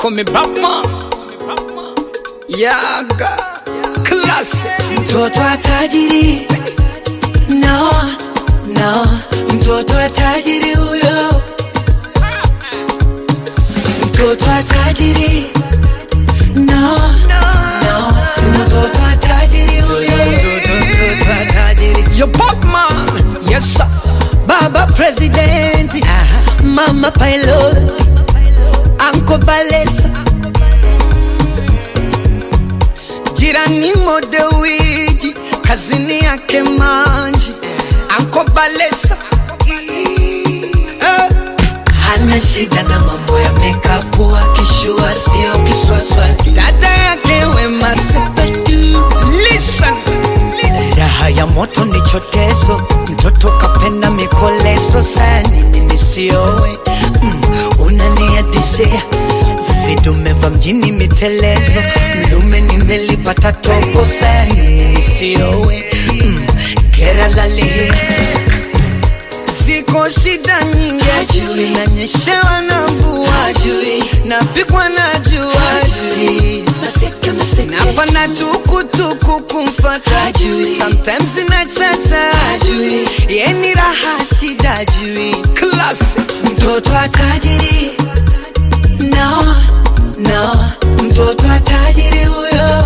call me Batman. Yaga, classic. mtoto wa tajiri no, no, mtoto wa tajiri huyo, mtoto wa tajiri no, no, si mtoto wa tajiri huyo, mtoto, mtoto wa tajiri Your Batman. Yes, sir. Baba President, Mama Pilot, Uncle Balesa, Jirani Modewiji, kazini yake manji. Anko Balesa. Eh, hana shida na mambo ya makeup, akishua sio kiswaswadi. dada yake Wema Sepetu. Listen. Raha ya moto ni chotezo, mtoto kapenda mikolezo, saa nini nisiowe? Mm, unaniadisia vidume vya mjini mitelezo, mlume nimelipata topo, saa nini nisiowe? Mm, gera lalia Ziko shida nyingi Hajui. nanyeshewa na mvua Hajui. napikwa na jua Hajui. Maseke, maseke. napanda tukutuku kumfata Hajui. sometimes inachacha Hajui. yeni raha shida jui Classic. mtoto wa tajiri no, no, mtoto wa tajiri huyo,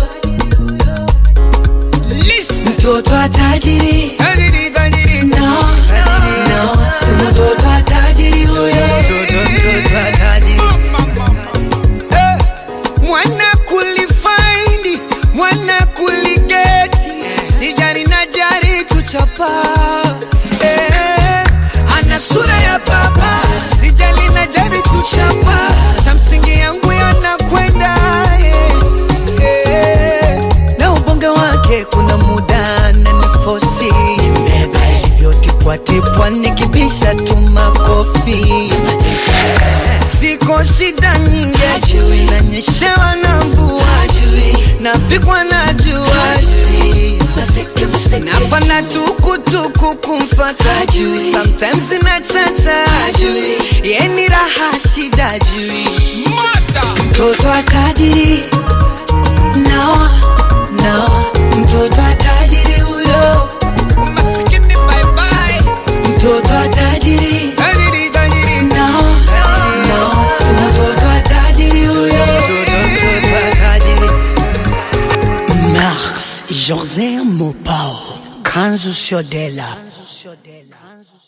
Listen. mtoto wa tajiri Tajiri, tajiri, no, no, si mtoto wa tajiri huyo, mtoto, mtoto wa tajiri Eh, mwana kulifaindi mwana kuligeti sijari na jari kuchapa eh, ana sura ya baba sijali na jari kuchapa cha msingi yangu yanakwenda eh, eh. na ubonge wake kuna muda na nifosi nimeba hivyo tipwatipwa nikibisha tu makofi Siko shida nyingi Hajui. nanyeshewa na mvua napikwa na jua Maseke, maseke. napanda tukutuku kumfata Hajui. sometimes inachacha Hajui. yeni raha shida jui mtoto wa tajiri no, no, mtoto wa tajiri huyo, masikini bye bye mtoto wa tajiri tajiri tajiri no, no, si mtoto wa tajiri huyo, mtoto, mtoto wa tajiri. Mars José Mopao Kanzu Shodela